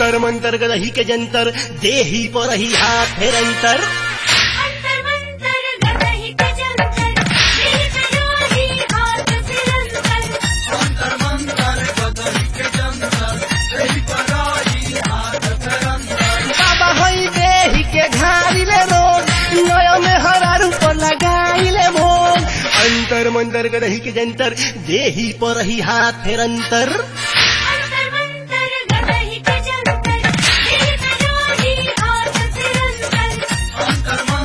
अंतर मंतर गदही के जंतर देही पर ही हाथ फेर अंतर अंतर मंतर गदही के जंतर दिल करोही हाथ सिरंतर बाबा हई देही के घारिले रोग नया में हरा रूप लगाइले भोग अंतर मंतर गदही के जंतर देही पर ही हाथ फेर अंतर अंतर मंतर गदही के जंतर दिल करोही हाथ सिरंतर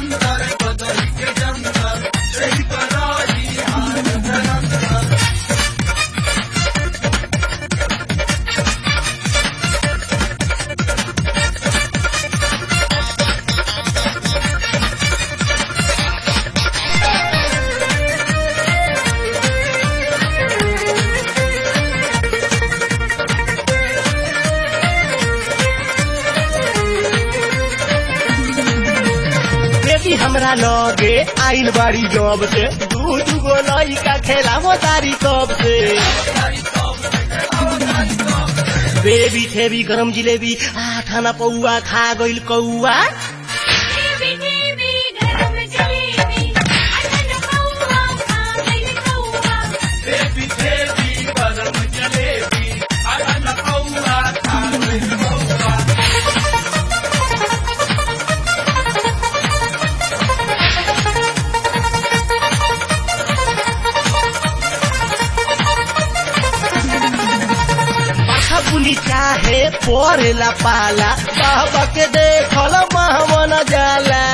बेटी हमरा लगे आइल बाड़ी जब से दू दू गो लइका खेलावो तारी कब से बेबी थेबी गरम जिलेबी आठाना पौआ खा गइल कौआ देवी देवी गरम जलेबी अटन कौवा खा गइल कौवा पाखा पुली चाहे परेला पाला बाबा के देखल महमन जाला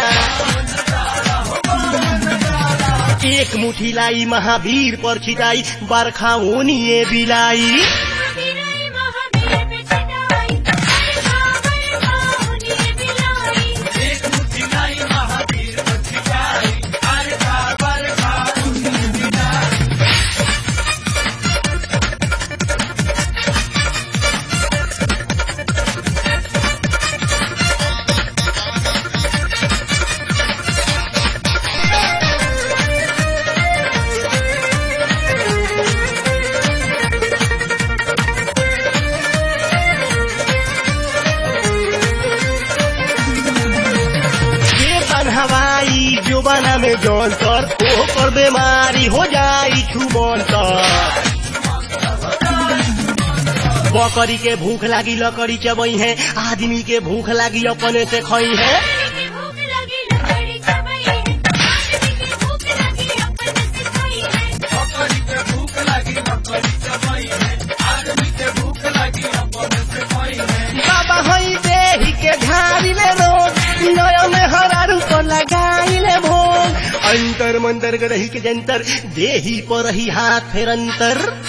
एक मुठी लाई महावीर पर छिटाई बरखा ओनिए बिलाई महावीराई महावीर पे चढ़ाई बरखा बरखा होने बिलाई ये हवाई जुबाना में जौनतर ओकर बीमारी हो जाई छुमंतर बकरी के भूख लागी लकड़ी चबई है आदमी के भूख लागी अपने से खई है की भूख लगी लकड़ी चबाई है आदमी की भूख लगी अपने से खाई है बाबा हई देही के झाड़िले रोग नया में हरा रूप लगाइले भोग अंतर मंतर गदही के जंतर देही पर ही हाथ फेर अंतर